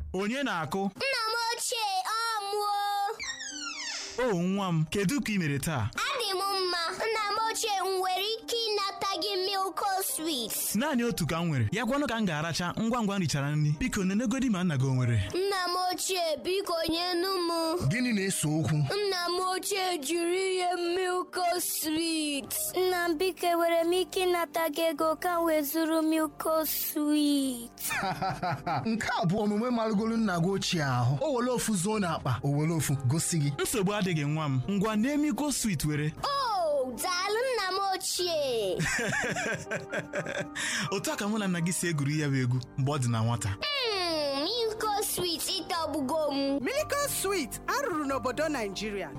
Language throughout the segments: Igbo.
onye na-akụ Nna m ochie ọ mụọ o nwa m kedu ka ị mere taa adị m mma nna m ochie m nwere ike ịnata gị milko swit naanị otu ka m nwere ya gwanụ ka m ga-aracha ngwa ngwa m richara nri biko nenegodi ma nna gị o nwere nna m ochie biko nyenu m Gịnị na-ese okwu? nna m ochie jiri ihe milko swit nna m biko enwere m ike ịnata gị ego ka m wee zụrụ milko swit Nke a bụ omume marụgolu nna gị ochie ahụ. O were ofu zuo n'akpa, o were ofu gosi gị. nsogbu adịghị nwa m ngwa na-emiko swit were o daalụ nna m ochie otu a ka mụ na nna gị si egwuri ya bụ egwu mgbe ọ dị na nwata Mm, milko swit ịtọgbugo m Miracle Sweet arụrụ n'obodo Naijiria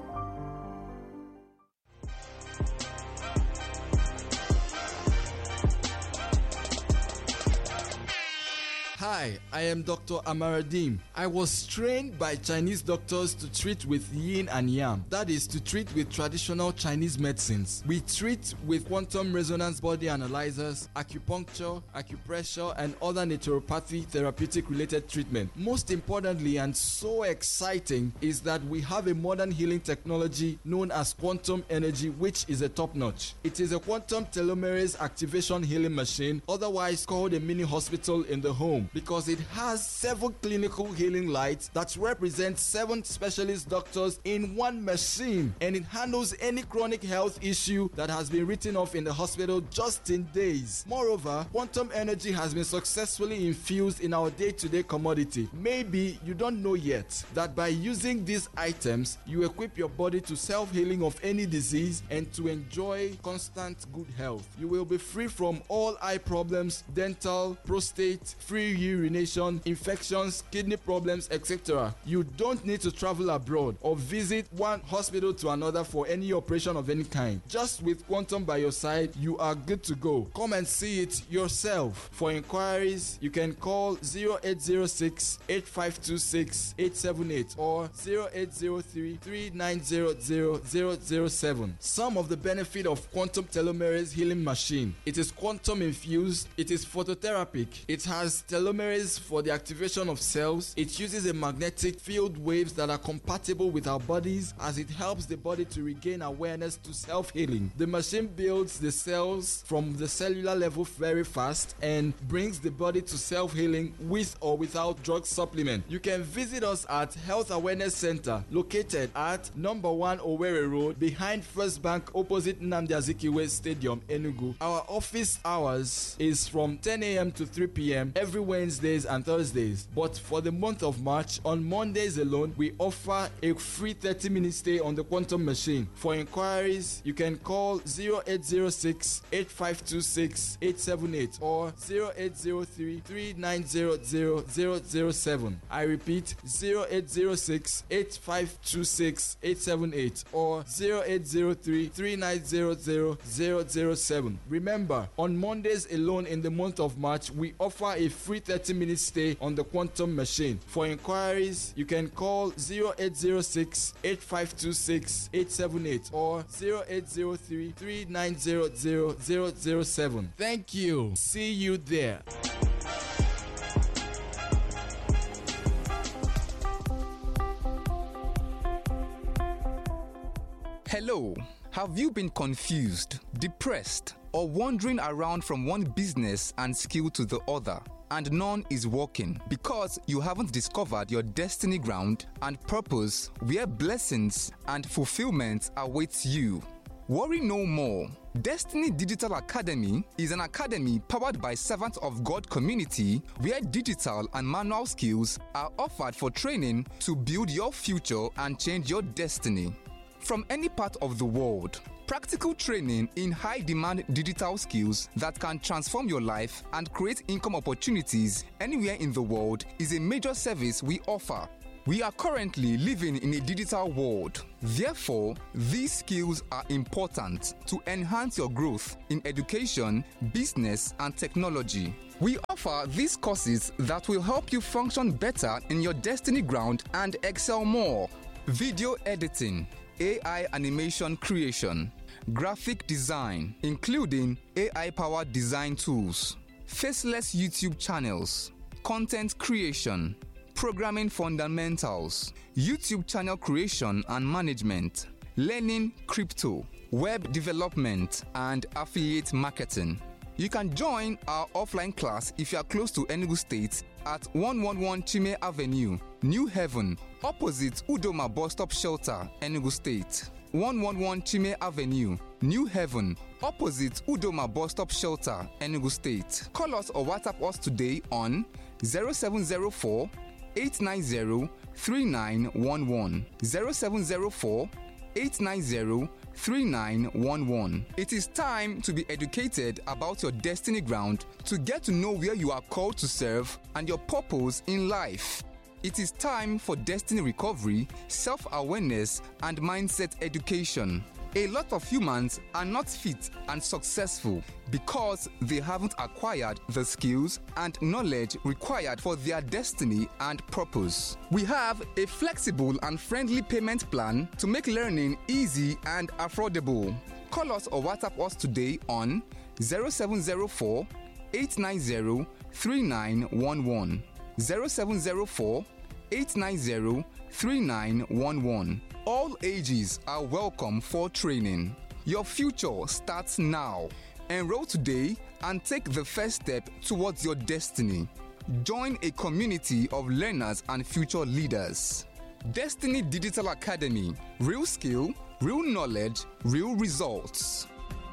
Hi, I am Dr. Amaradim. I was trained by Chinese doctors to treat with yin and yang. That is to treat with traditional Chinese medicines. We treat with quantum resonance body analyzers, acupuncture, acupressure, and other naturopathy therapeutic related treatment. Most importantly and so exciting is that we have a modern healing technology known as quantum energy, which is a top notch. It is a quantum telomerase activation healing machine, otherwise called a mini hospital in the home, because it has seven clinical healing lights that represent seven specialist doctors in one machine, and it handles any chronic health issue that has been written off in the hospital just in days. Moreover, quantum energy has been successfully infused in our day to day commodity. Maybe you don't know yet that by using these items, you equip your body to self healing of any disease and to enjoy constant good health. You will be free from all eye problems, dental, prostate, free urination, infections, kidney problems, etc. You don't need to travel abroad or visit one hospital to another for any operation of any kind. Just with Quantum by your side, you are good to go. Come and see it yourself. For inquiries, you can call 0806 8526 878 or 0803 3900 007. Some of the benefit of quantum telomerase healing machine. It is quantum infused, it is phototherapic, it has telomerase for the activation of cells, it uses a magnetic field waves that are compatible with our bodies as it helps the body to regain awareness to self-healing. The machine builds the cells from the cellular level very fast and brings the body to self-healing with or without drug supplement. You can visit us at Health Awareness Center located at number 1 Owerri Road behind First Bank opposite Nnamdi Azikiwe Stadium Enugu. Our office hours is from 10 a.m. to 3 p.m. every Wednesdays and Thursdays. But for the month of March, on Mondays alone, we offer a free 30 minute stay on the quantum machine. For inquiries, you can call 0806 8526 878 or 0803 3900 007. I repeat 0806 8526 878 or 0803 3900 007. Remember, on Mondays alone in the month of March, we offer a free 30 minute stay on the quantum machine. For inquiries, you can call 0806 8526 878 or 0803 3900 007. Thank you. See you there. Hello. Have you been confused, depressed, or wandering around from one business and skill to the other? And none is working because you haven't discovered your destiny ground and purpose where blessings and fulfillment awaits you. Worry no more. Destiny Digital Academy is an academy powered by Servants of God community where digital and manual skills are offered for training to build your future and change your destiny. From any part of the world, practical training in high demand digital skills that can transform your life and create income opportunities anywhere in the world is a major service we offer. We are currently living in a digital world. Therefore, these skills are important to enhance your growth in education, business, and technology. We offer these courses that will help you function better in your destiny ground and excel more. Video editing, AI animation creation, graphic design, including AI powered design tools, faceless YouTube channels, content creation, programming fundamentals, YouTube channel creation and management, learning crypto, web development, and affiliate marketing. You can join our offline class if you are close to Enugu State at 111 Chime Avenue, New Haven, opposite Udoma Bus Stop Shelter, Enugu State. 111 Chime Avenue, New Haven, opposite Udoma Bus Stop Shelter, Enugu State. Call us or WhatsApp us today on 0704 890 3911. 0704 890 3911. It is time to be educated about your destiny ground to get to know where you are called to serve and your purpose in life. It is time for destiny recovery, self awareness, and mindset education. A lot of humans are not fit and successful because they haven't acquired the skills and knowledge required for their destiny and purpose. We have a flexible and friendly payment plan to make learning easy and affordable. Call us or WhatsApp us today on 0704 890 3911. 0704 890 3911. All ages are welcome for training. Your future starts now. Enroll today and take the first step towards your destiny. Join a community of learners and future leaders. Destiny Digital Academy Real skill, real knowledge, real results.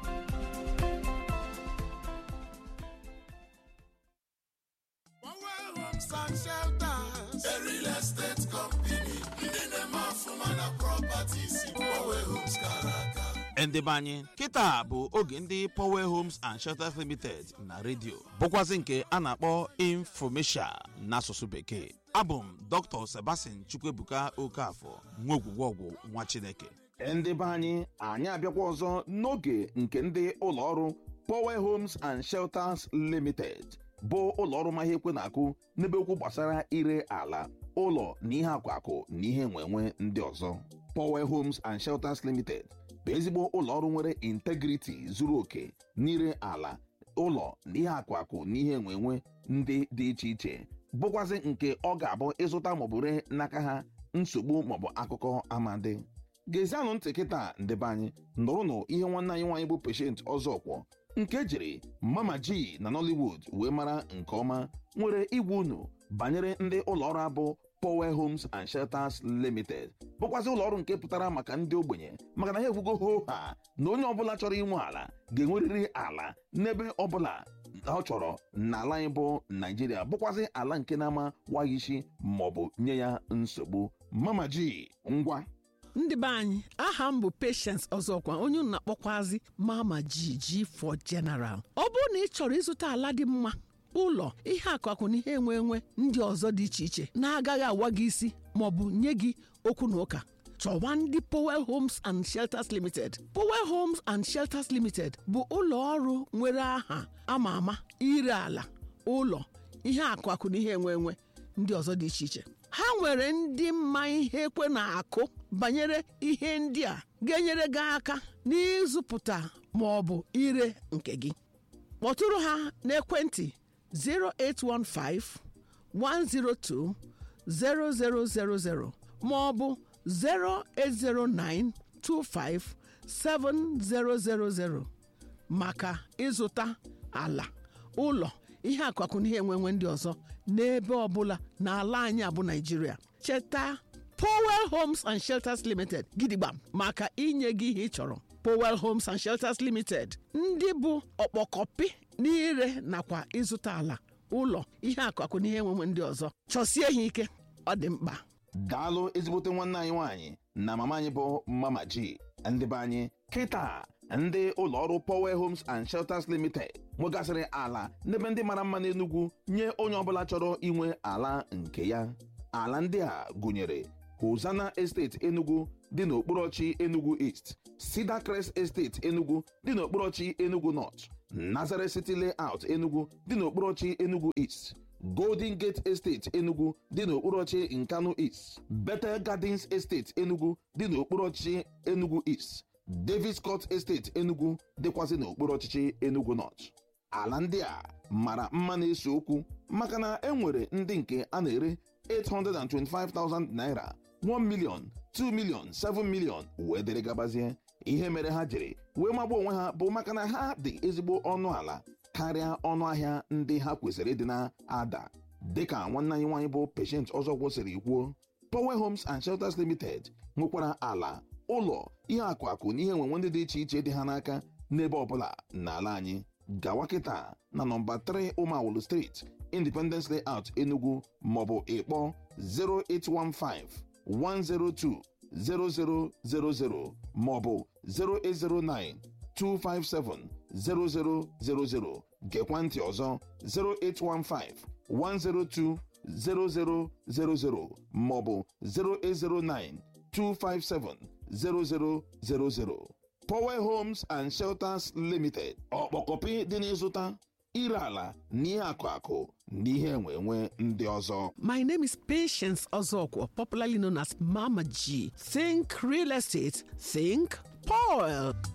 Homes and shelters. A real estate company. Ndị na-eme ọfụma na properties. Power Homes kara aka. ndị be anyị kịta bụ oge ndị power homes and shelters limited na redio bụkwazị nke a na-akpọ infomesia n'asụsụ bekee abụ m dr sebastian chukwuebuka okafọ nwa ogwugwe ọgwụ nwa chineke ndị be anyị anyị abịakwa ọzọ n'oge nke ndị ụlọọrụ Power Homes and Shelters Limited bụ ụlọọrụ ma ihe ekwe na-akụ n'ebe okwu gbasara ire ala ụlọ na ihe akwakụ na ihe enwenwe ndị ọzọ Power Homes and Shelters Limited bụ ezigbo ụlọọrụ nwere integrity zuru oke n'ire ala ụlọ na ihe akwakụ na ihe enwenwe ndị dị iche iche bụkwazị nke ọ ga-abụ ịzụta maọbụ ree n'aka ha nsogbu maọbụ akụkọ amadi gezianụ ntị kịta ndebe anyị nụrụnụ ihe nwanne anyị nwaanyị bụ peshent ọzọkwọ nke jiri mama ji na nollywood wee mara nke ọma nwere igwe unu banyere ndị ụlọọrụ abụ power homes and shelters limited bụkwazị ụlọọrụ nke pụtara maka ndị ogbenye maka na ha ekwugo ho ha na onye ọbụla chọrọ inwe ala ga-enwerịrị ala n'ebe ọbụla ọ chọrọ n'ala anyị bụ naijiria bụkwazị ala nke na-ama waghị isi maọbụ nye ya nsogbu mama ji ngwa ndị be anyị aha m bụ patience ọzọkwa onye unu na-akpọkwazi mama jiji for general ọ bụrụ na ị chọrọ ịzụta ala dị mma ụlọ ihe akụakụ na ihe enwe enwe ndị ọzọ dị iche iche na-agaghị awa gị isi maọbụ nye gị okwu na ụka chọwa ndị Powell Homes and Shelters Limited Powell Homes and Shelters Limited bụ ụlọ ọrụ nwere aha ama ama ire ala ụlọ ihe akụakụ na ihe enwe enwe ndị ọzọ dị iche iche ha nwere ndị mma ihe ekwe na-akụ banyere ihe ndị a ga-enyere gị aka n'ịzụpụta ma ọ bụ ire nke gị kpọtụrụ ha n'ekwentị 0815 102 0000 ma ọ bụ 0809 25 7000 maka ịzụta ala ụlọ ihe akụakụ na ihe enwenwe ndị ọzọ n'ebe ọbụla n'ala anyị abụ naijiria cheta Powell Homes and Shelters Limited gidigba maka inye gị ihe ị chọrọ Powell Homes and Shelters Limited ndị bụ ọkpọkọpị n'ire nakwa ịzụta ala ụlọ ihe akụakụ na ihe enwenwe ndị ọzọ chọsie ha ike ọ dị mkpa daalụ ezigbote nwanne anyị nwaanyị na mama anyị bụ mama ji ndị be anyị kịta ndị ụlọọrụ Power Homes and Shelters Limited nwegasịrị ala n'ebe ndị mara mma n'Enugu nye onye ọbụla chọrọ inwe ala nke ya ala ndị a gụnyere Hosanna Estate Enugu dị n'okporochi Enugu East Cedar Crest Estate Enugu dị n'okporochi Enugu North Nazareth City Layout Enugu dị n'okporochi Enugu East Golden Gate Estate Enugu dị n'okporochi Nkanu East Bethel Gardens Estate Enugu dị n'okporochi Enugu East Davis Court Estate Enugu dịkwazị n'okpuru ọchịchị Enugu North ala ndị a mara mma na-ese okwu maka na e nwere ndị nke a na-ere 825,000 naira 1 million 2 million 7 million wee dịrị gabazie ihe mere ha jiri wee magba onwe ha bụ maka na ha dị ezigbo ọnụ ala karịa ọnụ ahịa ndị ha kwesịrị ịdị na-ada dịka nwanne anyị nwaanyị bụ Patient Ọzọgwọ siri kwuo Power Homes and Shelters Limited nwekwara ala ụlọ ihe akụ akụ na ihe enwenwe ndị dị iche iche dị ha n'aka n'ebe ọbụla n'ala anyị gawa kịta na nọmba 3 Ụmawulu Street Independence Layout Enugu maọbụ ịkpọ 0815 102 0000 maọbụ 0809 257 0000 gekwa ntị ọzọ 0815 102 0000 maọbụ 0809 257 0000 Power Homes and Shelters Limited ọkpọkọpị dị n'ịzụta ire ala na ihe akụ akụ na ihe enwe enwe ndị ọzọ My name is Patience Ozokwo, popularly known as Mama G. Think real estate, think Paul.